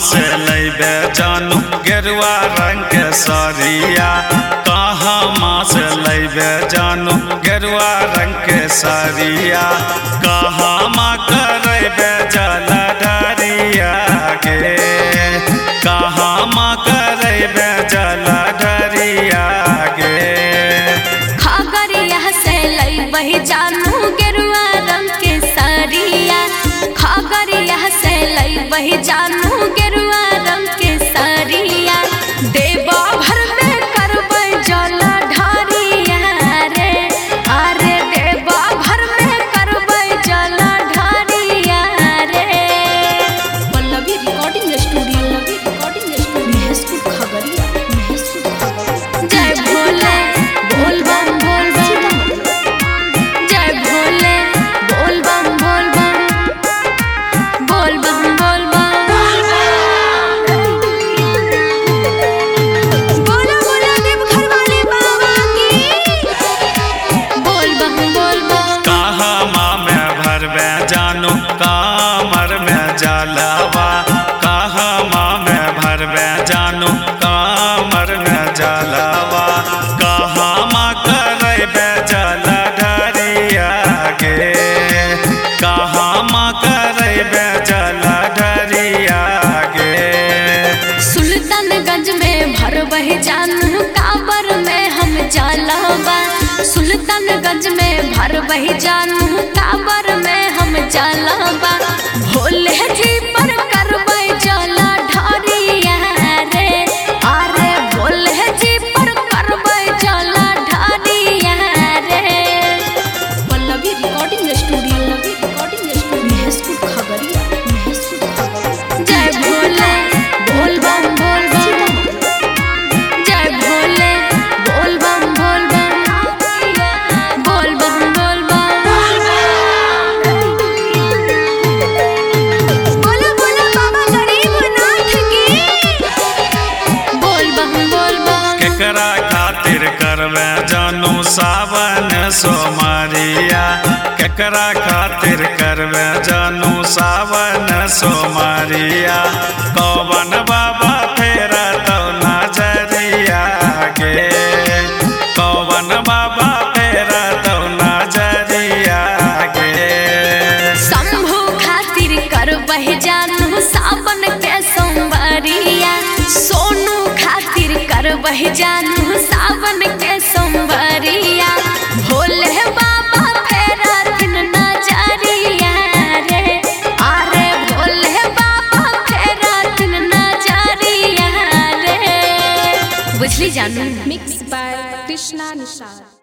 से लैबे जानू गेरुआ रंग के सरिया कहाँ से लैबे जानू गेरुआ रंग के सरिया कहाँ करबे जल डरिया गे कहाँ करबे जल डरिया गे खगरिया से लई जानू गेरुआ रंग के सरिया खगरिया से लई जानू गेरुआ रंग के सरिया देवा भर में करबै जल ढारिया रे अरे देवा भर में करबै जल ढारिया रे Pallavi recording studio recording studio महसूर Khagaria महसूर Khagaria जय भोले बोल बम बोल बम जय भोले बोल बम बोल बम बोल बम बोल बम बोला बोला देव घर वाले बाबा की बोल बम बोल बम कहाँ में भरबे जानू कामर में जलवा कहाँ में भरबे जानू कामर में जलवा कहाँ करबे जल ढरिया गे कहाँ करबे जल ढरिया गे सुल्तानगंज में भरबह जानू काबर में हम जलवा सुल्तानगंज में भरबह जानू काबर में हम जलवा भोले जी पर करबै जल ढारिया रे अरे भोले जी पर करबै जल ढारिया रे Pallavi recording studio recording studio महसूर Khagaria महसूर Khagaria जय भोले बोल बम बोल बम जय भोले बोल बम बोल बम बोल बम बोल बम बोला बोला बाबा गरीबनाथ की बोल बम बोल बम केकरा खातिर करबे जानू सावन सोमारिया केकरा खातिर करबे जानू सावन सोमारिया कौवन बाबा फेरा तो नजरिया गे कौवन बाबा फेरा तो नजरिया गे शंभू खातिर करबह जानू सावन के सोमवारिया सोनू खातिर करबह जानू सावन के सोमवारिया भोले बाबा फेरा दिन नजरिया रे अरे भोले बाबा फेरा दिन नजरिया रे बुझली जानू Mixed by Krishna Nishad.